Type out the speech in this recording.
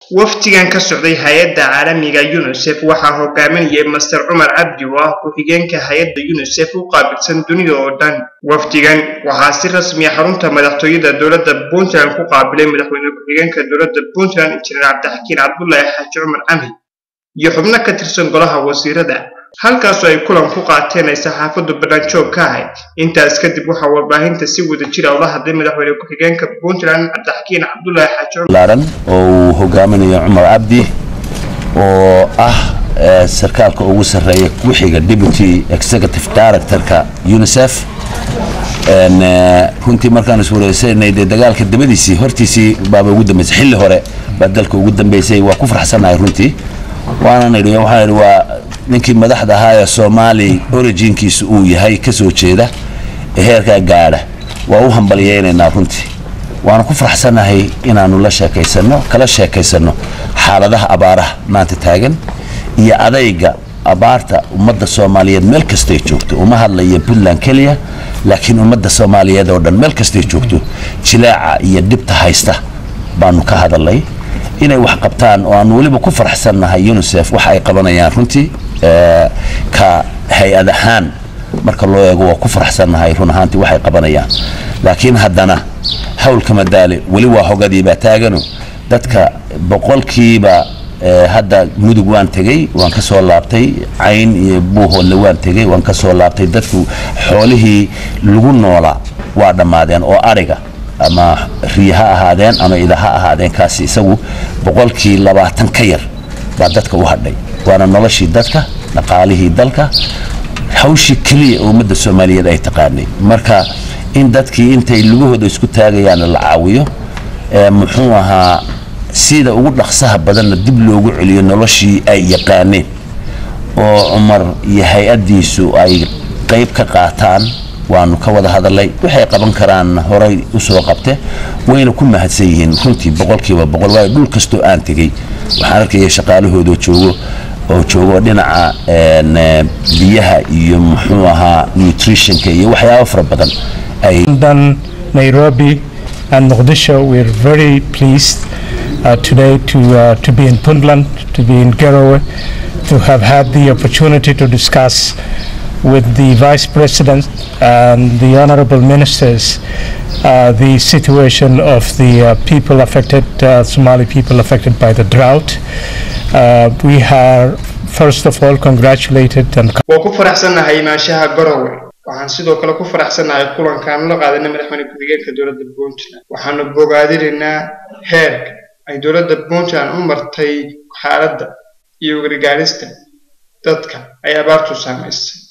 wafdigan ka socday hay-adda caalamiga unisef waxaa hogaaminayay master cumar cabdi oo ah ku-xigeenka hay-adda unisef u qaabilsan dunida oo dhan wafdigan waxaa si rasmiya xarunta madaxtooyada dowladda puntland ku qaabilay madaxweyne ku-xigeenka dowladda puntland injineer cabdixakiin cabdullaahi xaaji cumar camhi iyo xubno ka tirsan golaha wasiirada halkaasoo ay kulan ku qaateen ay saxaafaddu bannaanjoog ka ahayd intaas kadib waxaa warbaahinta si wada jira ula hadlay madaxweyne ku-xigeenka puntland cabdixakiin cabdullaahi xaaji cumar laaran oo uu hogaaminayo cumar cabdi oo ah sarkaalka ugu sarreeya ku-xiga deputy executive directorka unisef runtii markaan iswareysanay dee dagaalka dabadiisii hortiisii baaba ugu dambeysay xilli hore baa dalka ugu dambeysay waa ku farxsanahay runtii waana nidhi waxaan idhi waa ninkii madaxda ahaa ee soomaali originkiisa uu yahay ka soo jeeda ee heerkaa gaadha waa u hambalyaynaynaa runtii waana ku faraxsanahay inaanu la sheekaysanno kala sheekaysanno xaaladaha abaaraha maanta taagan iyo adayga abaarta ummadda soomaaliyeed meel kastay joogto uma hadlaya puntland keliya laakiin ummadda soomaaliyeed oo dhan meel kastay joogto jilaaca iyo dhibta haysta baanu ka hadalnay inay wax qabtaan oo aanu weliba ku faraxsannahay unisef waxa ay qabanayaan runtii ka hay-ad ahaan marka loo eego waa ku faraxsannahay run ahaantii waxay qabanayaan laakiin haddana hawlka madaale weli waa hogadiibaa taagano dadka boqolkiiba hadda mudug waan tegey waan ka soo laabtay cayn iyo buuhoodle waan tegey waan ka soo laabtay dadku xoolihii lagu noolaa waa dhammaadeen oo ariga ama riya ha ahaadeen ama ida ha ahaadeen kaasi isagu boqolkii labaatan ka yar baa dadka u hadhay waana noloshii dadka dhaqaalihii dalka hawshii keliya oo ummadda soomaaliyeed ay taqaanay marka in dadkii intay lugahooda isku taagayaana la caawiyo muxuu ahaa sida ugu dhaqsaha badanna dib loogu celiyo noloshii ay yaqaaneen oo cumar iyo hay-addiisu ay qayb ka qaataan waanu ka wada hadalay waxay qaban karaan horay usoo qabte wayna ku mahadsan yihiin runtii boqolkiiba boqol waayo dhul kastoo aan tegey waxaan arkaya shaqaalahooda joogo oo joogo dhinaca biyaha iyo muxuu ahaa nutritionka iyo waxyaabo fara badan ay Nairobi and Mogadishu we're very pleased uh, today to uh, to be in Puntland to be in Garowe to have had the opportunity to discuss with the Vice President and the Honorable Ministers uh, the situation of the uh, people affected, uh, Somali people affected by the drought. Uh, we are first of all congratulated and waa ku faraxsannahay imaanshaha garowe waxaan sidoo kale ku faraxsannahay kulankaan la qaadanay madaxweyne ku-xigeenka dowladda puntland waxaanu bogaadinaynaa heerka ay dowladda puntland u martay xaaladda iyo gargaarista dadka ay abaartu saamaysay